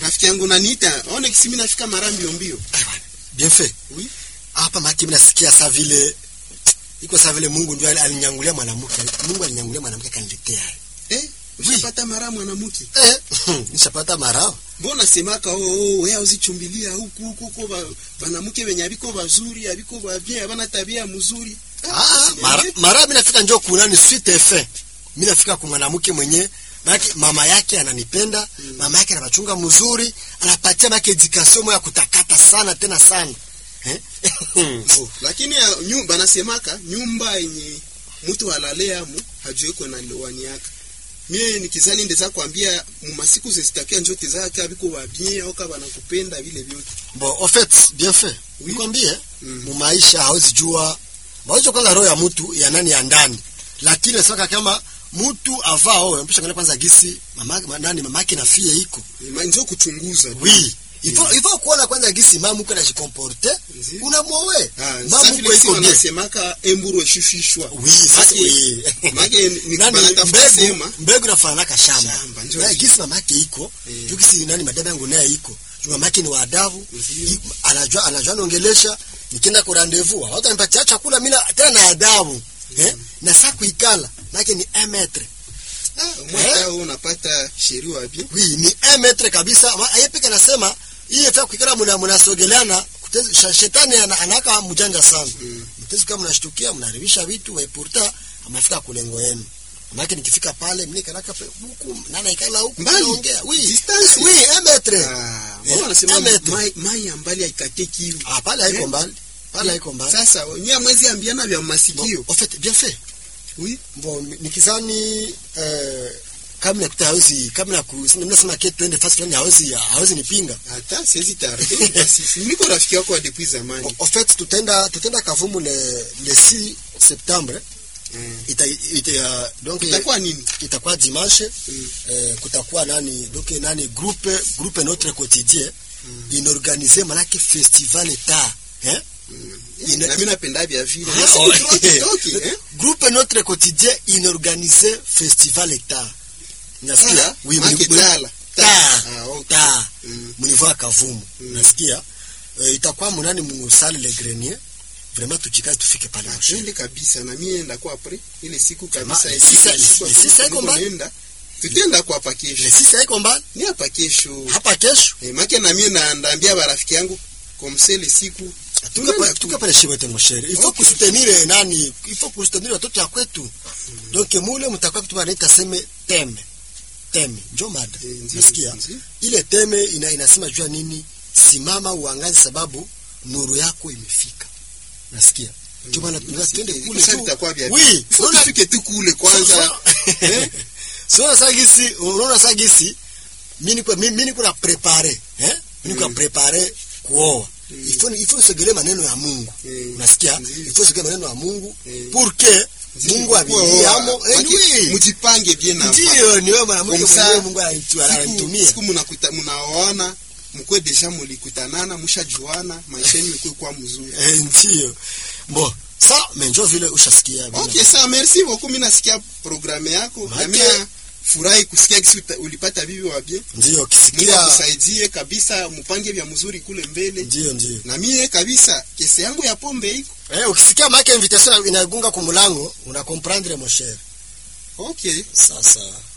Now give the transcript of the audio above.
rafiki yangu naniita aone kisi mimi nafika mara mbio mbio Eh, bwana, bien fait Oui. hapa maki mimi nasikia saa vile iko saa vile Mungu ndio alinyangulia mwanamke Mungu alinyangulia mwanamke akaniletea eh ushapata mara mwanamke eh nishapata mara mbona semaka oh, oh wewe uzichumbilia huku huku huko ba, banamuke wenye abiko bazuri abiko babie abana tabia mzuri ah mara mara mimi nafika njoo kuna ni suite effet mimi nafika kwa mwanamke mwenye Maki, mama yake ananipenda mm. mama yake anabachunga mzuri anapatia make education moya kutakata sana tena sana eh? oh, lakini ya, nyumba nasemaka nyumba yenye mtu alalea mu hajueko na lewani yake mie nikizani ndeza kwambia mumasiku zesitakia njote zake abiko babie au kaba nakupenda vile vyote bon en fait bien fait Oui. nikwambie Mm. mu maisha hawezi jua hawezi kwanza roho ya mtu ya nani ya ndani lakini saka kama mtu avao mpesha ngana kwanza gisi mama ma- nani mama yake na fie iko Ma- njo kuchunguza oui il faut il faut kuona kwanza gisi mama mko anajikomporte Nzi. unamwowe Ah, mama sasa mko vile iko sisi bien wanasemaka emburu eshufishwa oui sasa Make- oui make ni nani banatafuta mbegu sema mbegu nafanana shamba Shamba, njoo na hivi. gisi mama yake iko Eh. juu gisi nani madada yangu naye iko juu mama yake ni wa adabu Ndio. I- anajua anajua niongelesha nikienda kwa rendezvous hata nipatia chakula mimi na- tena na adabu eh na saa kuikala maana ni 1 metre mwaka huu unapata sheria wapi oui ni 1 metre kabisa Ma- yeye peke anasema hii hata kuikala mna mnasogeleana kutezi- sha- shetani ana- anaka mjanja sana Mm. mtezi kama mnashtukia mnaharibisha vitu wa pourtant amefika kulengo yenu maana nikifika pale mimi kanaka pe- huku nana ikala huku Mbali. naongea oui Distance. oui 1 metre Ah, Eh, mbona wanasema un metre. mai mai ya mbali haikateki hivi ah pale haiko Eh. mbali pale haiko mbali sasa nyie mwezi ambiana vya masikio Bon, en fait bien fait oui bon nikizani eh kama nakuta hawezi kama na nasema ke twende fast fulani hawezi hawezi nipinga hata siwezi tarde basi si niko rafiki yako wa depuis zamani Bon, en fait tutaenda tutaenda kavumu le le 6 septembre Mm. ita, ita uh, donc itakuwa nini itakuwa dimanche Mm. eh, kutakuwa nani donc nani groupe groupe notre quotidien inorganize manake festival ta eh Ina- na mimi napenda vya vile Ah, Na siku oh, turoki toki, eh groupe notre quotidien inorganize festival ta nasikia Ah, make mni- tala. ta Ah, okay. ta Mm. mnivoa kavumu Mm. nasikia eh, itakuwa munani musale le grenier vraiment tujikaze tufike pale mwisho twende kabisa na mie ndakuwa apre ile siku kabisa Kama- ile sisa- siku sisa siku iko mbali? nenda tutenda kwa hapa le kesho sisi haiko mbali ni hapa kesho hapa kesho eh, make na mie na ndaambia barafiki yangu komsele siku tuka Tunaenda pa- tu. tuka pale shibete mshere il faut Okay. kusutenir nani il faut kusutenir watoto ya kwetu donc mule mtakuwa kitu wanaita seme teme teme njo mada Eh, ndio, nasikia ndio. ile teme ina, inasema jua nini simama uangaze sababu nuru yako imefika nasikia ndio maana tunataka twende kule Sasa tu vitakuwa vya oui Faut unaona tufike tu kule kwanza Eh? sio sagisi unaona sagisi mimi niko mimi niko na prepare eh mimi niko na Mm. prepare kuoa Mm. il faut il faut sogelee maneno ya Mungu Mm. unasikia Ndio. il faut sogelee maneno ya Mungu Mm. pour que Mungu abiamo eh oui mjipange bien na ndio ni wewe mwanamke Comme ça, mwenyewe Mungu ananitu- siku, ananitumia siku mnakuta mnaoana mkwe deja mulikutanana mshajuana maisha yenu ikuwe kwa mzuri eh ndio bon ça mais njo vile ushasikia bwana. okay sawa merci beaucoup mimi nasikia programme yako Make- na mimi furahi kusikia kisi uta- ulipata bibi wa bien ndio Mungu kisikia akusaidie kabisa mpange vya mzuri kule mbele ndio ndio na mie kabisa kesi yangu ya pombe iko eh ukisikia make invitation inagunga kwa mlango una comprendre mon cher okay sasa